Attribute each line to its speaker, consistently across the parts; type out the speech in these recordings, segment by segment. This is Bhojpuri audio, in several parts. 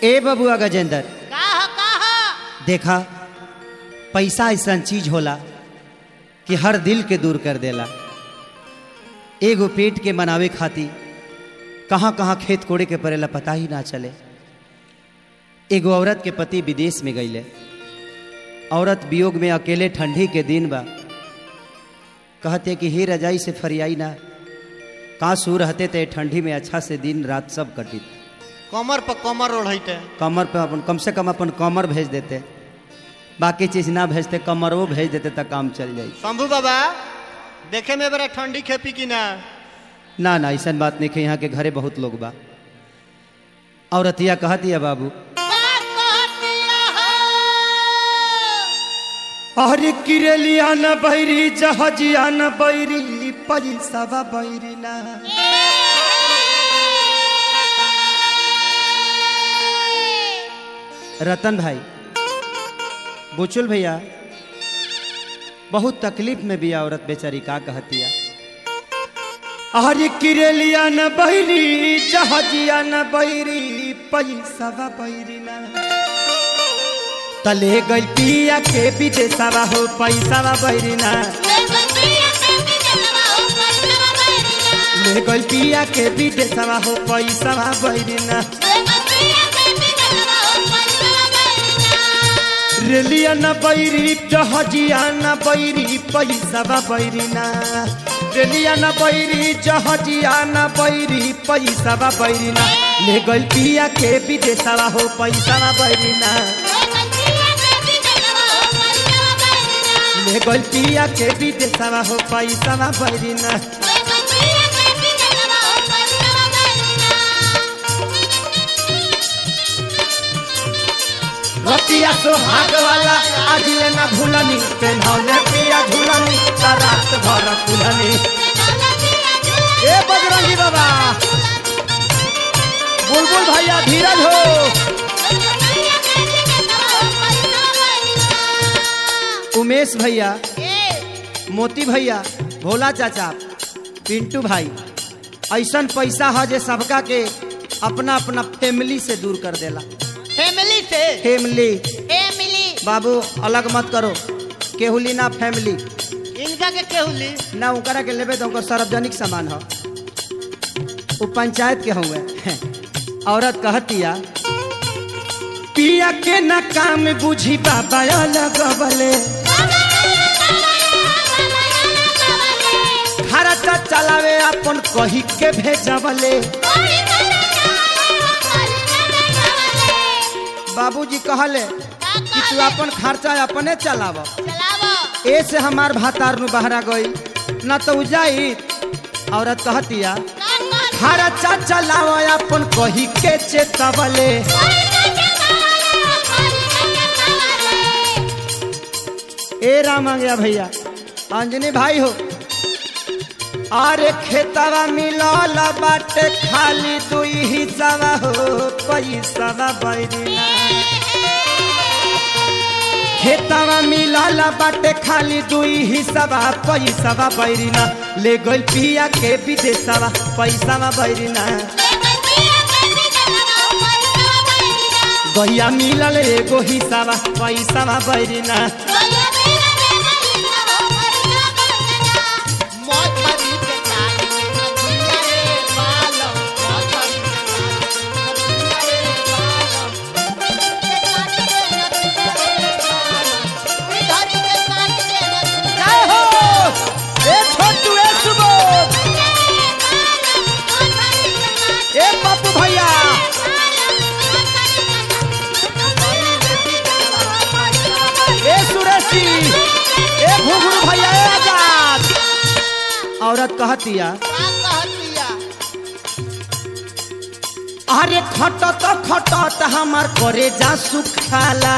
Speaker 1: ए बबुआ गजेंद्र
Speaker 2: का ह का ह
Speaker 1: देखा पैसा ऐसा चीज होला कि हर दिल के दूर कर देला एगो पेट के मनावे खातिर कहाँ कहाँ खेत कोड़े के पड़ेला पता ही ना चले एगो औरत के पति विदेश में गईले औरत वियोग में अकेले ठंडी के दिन बा कहते कि हे रजाई से फरियाई ना कहाँ सू रहते थे ठंडी में अच्छा से दिन रात सब कटित
Speaker 2: कमर पर कमर ओढ़ते
Speaker 1: कमर पे अपन कम से कम अपन कमर भेज देते बाकी चीज ना भेजते कमर वो भेज देते तो काम चल जाई
Speaker 2: शंभू बाबा देखे में बड़ा ठंडी खेपी की ना
Speaker 1: ना ना ऐसा बात नहीं है यहाँ के घरे बहुत लोग बा औरतिया कहती है बाबू अरे किरलिया न बैरी जहाजिया न बैरी पैसा बैरी ना रतन भाई बुचुल भैया बहुत तकलीफ में भी औरत बेचारी का कहतिया अरे किरलिया न बैरी जहाजिया न बैरी पैसा बैरी ना तले गई पिया के विदेशवा हो पैसा बैरी ना ले गई पिया के विदेशवा हो पैसा बैरी ना रेलिया न बैरी जहाजिया न बैरी पैसा बैरी ना रेलिया न बैरी जहाजिया न बैरी पैसा बैरी ना ले गई पिया के विदेशवा हो पैसा बैरी ना ले गई पिया के विदेशवा हो पैसा बैरी ना रतिया सोहाग वाला आज ले ना भूलनी पेन्हौले पिया झूलनी त रात भर फूलनी ए बजरंगी बाबा बुलबुल भैया धीरज हो उमेश भैया मोती भैया भोला चाचा पिंटू भाई ऐसन पैसा है जे सबका के अपना अपना फैमिली से दूर कर देला
Speaker 2: फैमिली से
Speaker 1: फैमिली
Speaker 2: फैमिली
Speaker 1: बाबू अलग मत करो केहुली ना फैमिली
Speaker 2: इनका के केहुली
Speaker 1: ना उकरा के लेबे तो ओकर सार्वजनिक सामान हो वो पंचायत के हुए औरत कहतिया पिया के ना काम बुझी बाबा अलग बले खर्चा चलावे अपन कही के भेजबले बाबूजी कहले कि तू अपन खर्चा अपने चलाव ए से हमार भातार नु बहरा गई न तो उ जाई औरत कहतिया खर्चा चलाव अपन कही के चेतवले ए राम आ गया भैया अंजनी भाई हो अरे खेतवा मिलल बाटे खाली दुई हिस्सा हो पैसा बैरिना खेतवा मिलल बाटे खाली दुई हिस्सा पैसा बैरिना ले गई पिया के विदेशवा पैसा बैरिना गैया मिलल एगो हिस्सा पैसा बैरिना जय हो ए छोटू ए सुबोध ए पप्पू भैया ए सुरेश जी ए घुघरू भैया ए आजाद औरत कहतिया अरे खटत खटत हमार करे जा सुखाला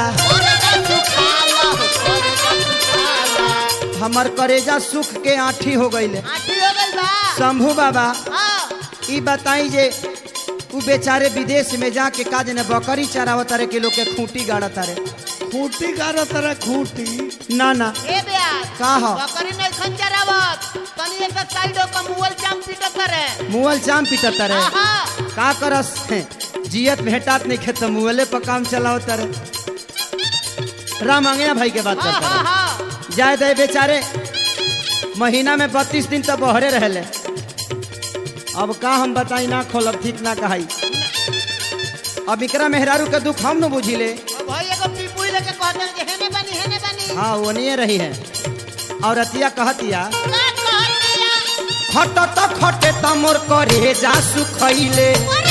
Speaker 1: हमार करेजा सुख के आठी हो गईले शंभू बाबा ई बताई जे उ बेचारे विदेश में जाके काज ने बकरी चरावत तारे के लोग के खूंटी गाड़त तारे
Speaker 3: खूंटी गाड़ा तरह खूंटी
Speaker 1: ना ना
Speaker 4: ए ब्याज
Speaker 1: का हो?
Speaker 4: बकरी नहीं खंजरावत तनी एक साइड का मुअल चाम पीट करे
Speaker 1: मुअल चाम पिटत तारे
Speaker 4: आहा
Speaker 1: का करस जियत भेटात नहीं खेत मुअले पर काम चलाओ तारे राम अंगया भाई के बात
Speaker 4: हा
Speaker 1: करता
Speaker 4: हा
Speaker 1: रहे।
Speaker 4: हा
Speaker 1: जाए दे बेचारे महीना में बत्तीस दिन तो बहरे रहले अब का हम बताई ना खोलब ठीक ना कहाई अब इकरा मेहरारू के दुख हम न बुझिले
Speaker 4: अब भाई एगो टिपुई लेके कहते हैं कि हेने बनी हेने बनी
Speaker 1: हाँ वो नहीं रही है और अतिया कहतिया
Speaker 4: का कहतिया
Speaker 1: खट तो खटे त मोर करे जा सुखैले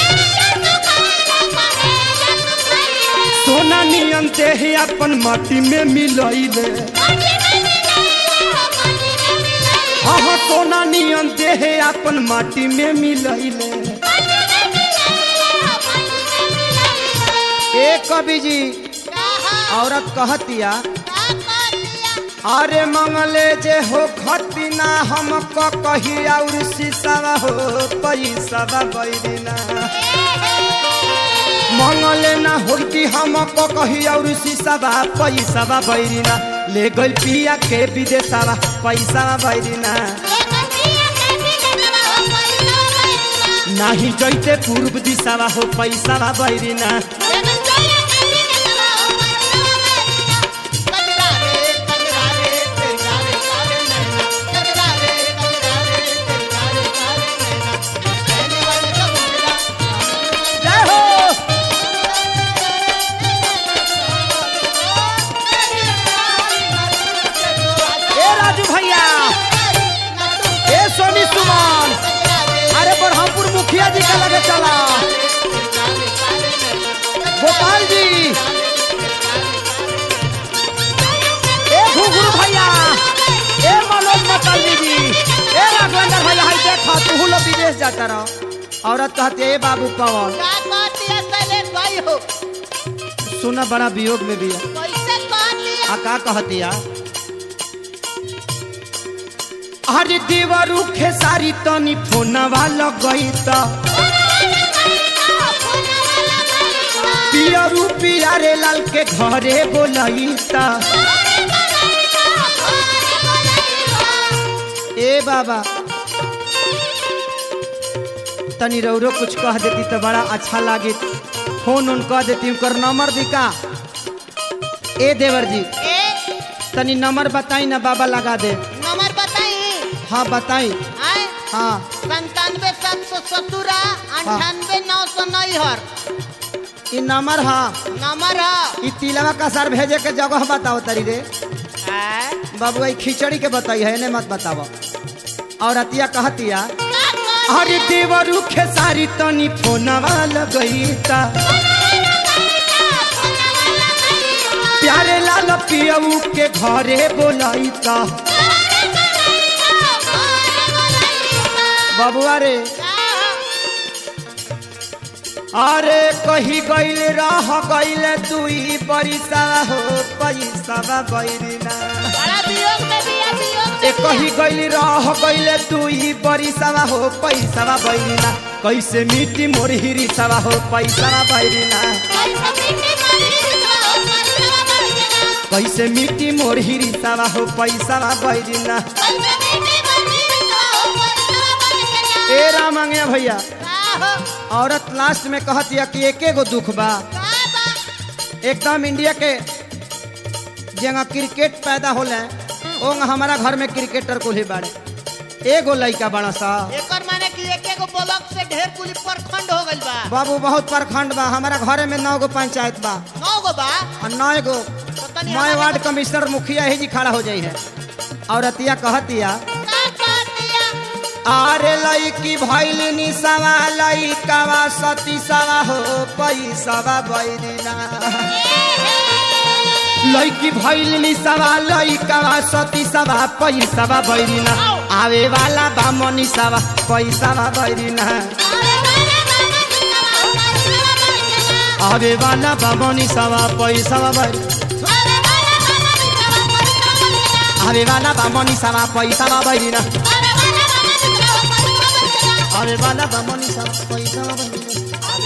Speaker 1: सोना नियन देहे अपन माटी में मिलैले हाँ सोना नियन देहे अपन माटी में मिलैले ए कवि जी
Speaker 4: का हा
Speaker 1: औरत कहतिया
Speaker 4: का कहतिया
Speaker 1: अरे मंगले जे हो खतिना हम क कही और सीसावा हो पैसावा बैरिना मंगले ना होती हम क कही और सीसावा पैसावा बैरिना ले गई पिया के विदेशावा पैसावा बैरिना नाही जैते पूर्व दिशावा हो पैसावा बैरिना
Speaker 4: कजरा रे कजरा रे कजरा रे काले नैना कजरा रे कजरा रे कजरा रे काले नैना कहने वाले का मुजरा
Speaker 1: जय हो ए राजू भैया ए सोनी सुमन अरे बरहमपुर मुखिया जी का लगे चला गोपाल जी ए घुघरू भैया ए मनोज मतलबी जी ए राघवेंद्र भैया हाय देखा तू लोग विदेश जाता रहो औरत कहती है ए बाबू पवन सुना बड़ा वियोग में भी है आ का कहती है अरे देवरू खेसारी तनी फोनवा लगई त पियरू पियारे लाल के घरे बोलई त ए बाबा तनी रौरो कुछ कह देती तो बड़ा अच्छा लागे फोन उन कह देती उनकर नंबर दी का ए देवर जी तनी नंबर बताई ना बाबा लगा दे
Speaker 4: नंबर बताई
Speaker 1: हाँ बताई
Speaker 4: आए
Speaker 1: हाँ
Speaker 4: संतानवे सात सौ सत्रह अंठानवे नौ सौ नैहर
Speaker 1: ई नंबर हाँ
Speaker 4: नंबर है
Speaker 1: ई तिलवा का सर भेजे के जगह बताओ तरी रे
Speaker 4: आए?
Speaker 1: बाबू ई खिचड़ी के बताई है ने मत बताओ और अतिया कहतिया अरे देवरू खेसारी तनी फोनवा लगई ता प्यारे लाल पियऊ के घरे बोलाई ता बबुआ रे अरे कही गईल रह गईल दुई परिसा हो पैसा बैरिना
Speaker 4: बड़ा वियोग में भी है, वियोग में
Speaker 1: ए कही गईल रह गईल दुई परिसा हो पैसा बैरिना कैसे मिट्टी मोर हिरिसा हो पैसा बैरिना कैसे मिट्टी मोर हिरिसा हो पैसा बैरिना ए राम अंगे भैया औरत लास्ट में कहतिया कि एके गो दुख बा एकदम इंडिया के जगह क्रिकेट पैदा होले ओंग हमारा घर में क्रिकेटर को ही बाड़े एगो लड़का बड़ा सा
Speaker 4: एकर माने कि एक एगो ब्लॉक से ढेर कुली प्रखंड हो गइल बा
Speaker 1: बाबू बहुत प्रखंड बा हमारा घरे में नौ गो पंचायत बा
Speaker 4: नौ गो बा
Speaker 1: और नौ गो
Speaker 4: तो तनी
Speaker 1: मैं
Speaker 4: हमारे
Speaker 1: वार्ड
Speaker 4: को-
Speaker 1: कमिश्नर मुखिया ही जी खड़ा हो जाई है और अतिया कहतिया
Speaker 4: का कहतिया?
Speaker 1: आरे लईकी भैल निसवा लईकावा सती सवा हो पैसवा बैरिना लईकी भैल निसवा लईकावा सती सवा पैसवा बैरिना आवे वाला बा मनीषावा पैसवा बैरिना आवे वाला बा मनीषावा पैसवा बैरिना आवे वाला बा मनीषावा पैसवा बैरिना आवे वाला बा मनीषावा पैसवा बैरिना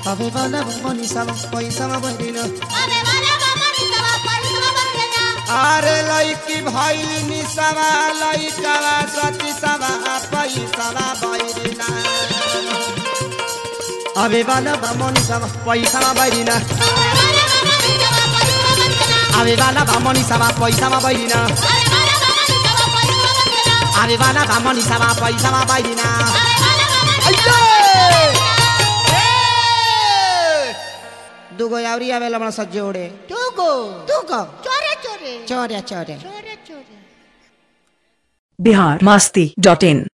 Speaker 1: अबे वाला मनी सब पैसा में बहिना अरे लईकी भैली निसवा लईकवा सती सवा पैसा बहिना अबे वाला मनी सब पैसा में बहिना अबे वाला मनी सब पैसा में बहिना अबे वाला मनी सब पैसा में बहिना दुगो यावरी आवेला बड़ा सज्जे ओड़े
Speaker 4: टूगो
Speaker 1: दुगो
Speaker 4: चोरे चोरे
Speaker 1: चोरे चोरे
Speaker 4: चोरे चोरे
Speaker 5: बिहार मास्ती डॉट इन